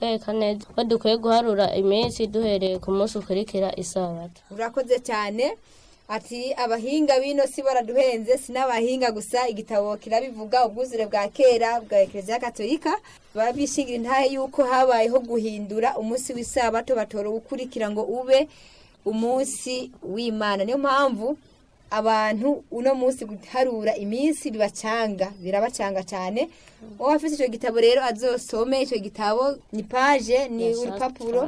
kutwereka neza ko dukwiye guharura iminsi duhereye ku munsi ukurikira isabato urakoze cyane ati abahinga bino si baraduhenze si n'abahinga gusa igitabo kirabivuga ubwuzure bwa kera bwa ekereziya katolika babishingira intahe yuko habayeho guhindura umunsi w'isabato batora uwukurikira ngo ube umunsi w'imana niyo mpamvu abantu uno munsi guharura iminsi bibacanga birabacanga cyane uwo afite icyo gitabo rero azosome icyo gitabo ni paje ni urupapuro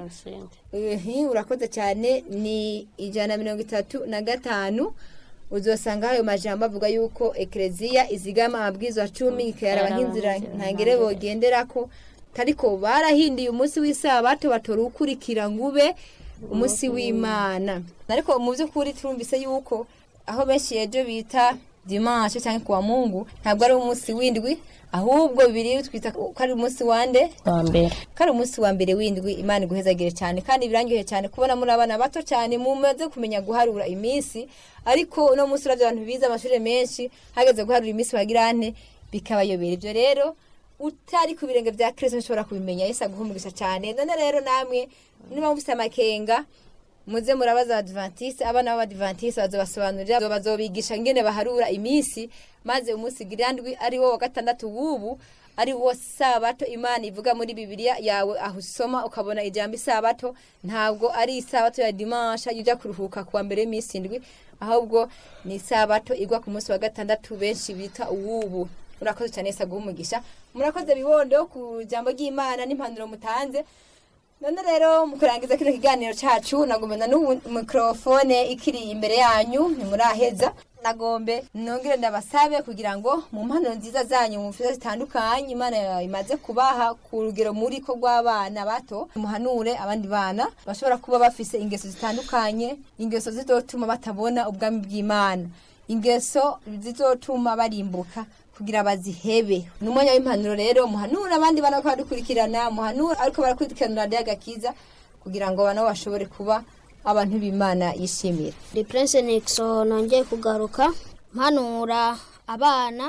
Ehe, urakoze cyane ni ijana na mirongo itatu na gatanu uzosanga ayo majambo avuga yuko ekereziya izigama amabwiriza cumi ikayaraba nk'inzira ntangere bogenderako ariko barahinduye umunsi w'isabato batora uwukurikira ngo ube umunsi w'imana ariko mu by'ukuri turumvise yuko aho benshi ejo bita dimanche cyangwa kuwa mungu ntabwo ari umunsi w'indwi ahubwo bibiri twita ko ari umunsi wande wa mbere ko ari umunsi wa mbere w'indwi imana iguhezagire cyane kandi birangiye cyane kubona muri abana bato cyane mumaze kumenya guharura iminsi ariko uno munsi uravye abantu bize amashuri menshi hageze guharura iminsi bagira ane bikabayobera ibyo rero utari ku birenge bya kristo ntushobora kubimenya yesu aguhumugisha cyane none rero namwe niba mufite amakenga muze murabaza abadivantiste abana b'abadivantiste bazobasobanurira bazobigisha ngene baharura iminsi maze umunsi girandwi ari wo wa gatandatu w'ubu ari wo sabato imana ivuga muri bibiliya yawe aho usoma ukabona ijambo isabato ntabwo ari isabato ya dimansha ujya kuruhuka kuwa mbere y'iminsi indwi ahubwo ni isabato igwa ku munsi wa gatandatu benshi bita uwubu urakoze cyane yesu aguha umugisha murakoze bibondo ku jambo ry'imana n'impanuro mutanze none rero mu kurangiza kino kiganiro cacu nagomba n'ubu mikrofone ikiri imbere yanyu ntimuraheza nagombe nongere ndabasabe kugira ngo mu mpano nziza zanyu mu mfiza zitandukanye imana imaze kubaha ku rugero muri ko rw'abana bato muhanure abandi bana bashobora kuba bafise ingeso zitandukanye ingeso zizotuma batabona ubwami bw'imana ingeso zizotuma barimbuka kugira bazihebe ni umwanya w'impanuro rero muhanura abandi bana ko badukurikirana muhanura ariko barakurikirana radiyo agakiza kugira ngo nabo bashobore kuba abantu b'imana yishimira The Prince Nixon nongeye kugaruka mpanura abana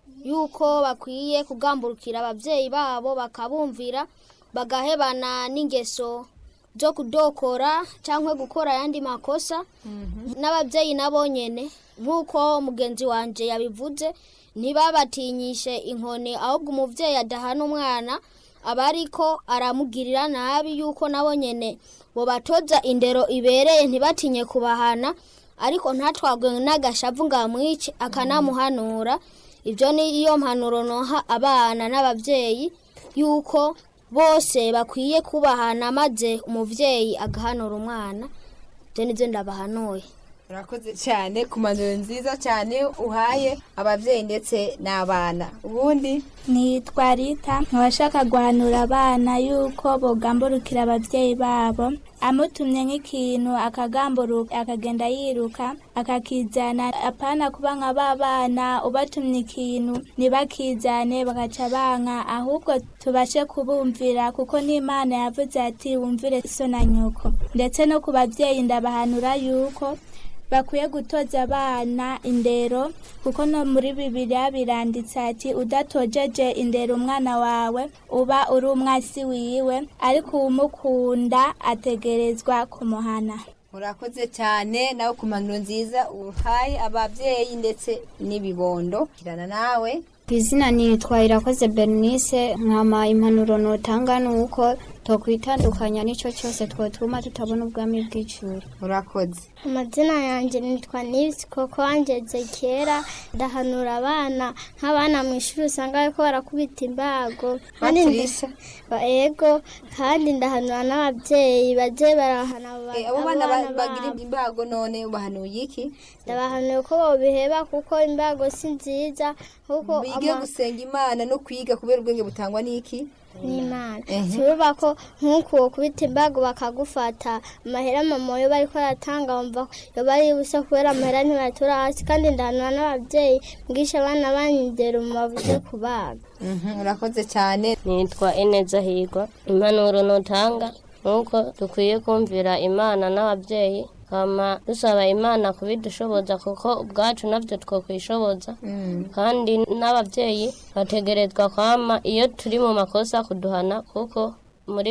yuko bakwiye kugamburukira ababyeyi babo bakabumvira bagahebana n'ingeso zo kudokora cyangwa gukora ayandi makosa n'ababyeyi nabo nyene nk'uko mugenzi wanje yabivuze ntibabatinyishe inkoni ahubwo umubyeyi adahana umwana aba ariko aramugirira nabi yuko nabo nyene bobatoza indero ibereye ntibatinye kubahana ariko ntatwagwe n'agashavu ngo amwice akanamuhanura ibyo ni iyo mpanuro noha abana n'ababyeyi yuko bose bakwiye kubahana maze umubyeyi agahanura umwana ibyo nibyo ndabahanuye urakoze cyane ku mpanuro nziza cyane uhaye ababyeyi ndetse n'abana ubundi nitwa rita nkabashaka guhanura abana yuko bogamburukira ababyeyi babo amutumye nk'ikintu akagamburuka akagenda yiruka akakizana apana kuba nka ba bana ubatumye ikintu ntibakizane bagaca banka ahubwo tubashe kubumvira kuko n'imana yavuze ati wumvire so na nyoko ndetse no ku babyeyi ndabahanura yuko bakwiye gutoza abana indero kuko no muri bibiliya biranditse ati udatojeje indero umwana wawe uba uri umwasi wiwe ariko uwumukunda ategerezwa kumuhana urakoze cyane nawe ku mpanuro nziza uhaye ababyeyi ndetse n'ibibondo kirana nawe ku izina nitwa irakoze bernice nkama impanuro notanga ni uko tokwitandukanya n'icyo cyose twatuma tutabona ubwami bw'icuri urakoze amazina yanjye nitwa nibisi koko wangeze kera ndahanura abana nk'abana mu ishuri usanga bariko barakubita imbago kandi batirisha Ba- ego kandi ndahanura n'ababyeyi baje barahana abo ba- Eh, abo bana ba- abana bagira babo. imbago none ubahanuye iki ndabahanuye ko bobiheba kuko imbago si nziza kuko bige ama- gusenga imana no kwiga kubera ubwenge butangwa n'iki n'imana Ehe. turuba ko nk'uko kubita imbago bakagufata amahera mama yo bariko baratanga wumva ko yoba ari ubusa kubera amahera ntibatura hasi kandi ndahanura n'ababyeyi mwisha abana banyindera mu bavuze kubaga Mhm, urakoze cyane nitwa ineza higwa impanuro nutanga nuko dukwiye kumvira imana n'ababyeyi kama dusaba imana kubidushoboza kuko ubwacu nabyo twokwishoboza kandi n'ababyeyi bategerezwa kwama iyo turi mu makosa kuduhana kuko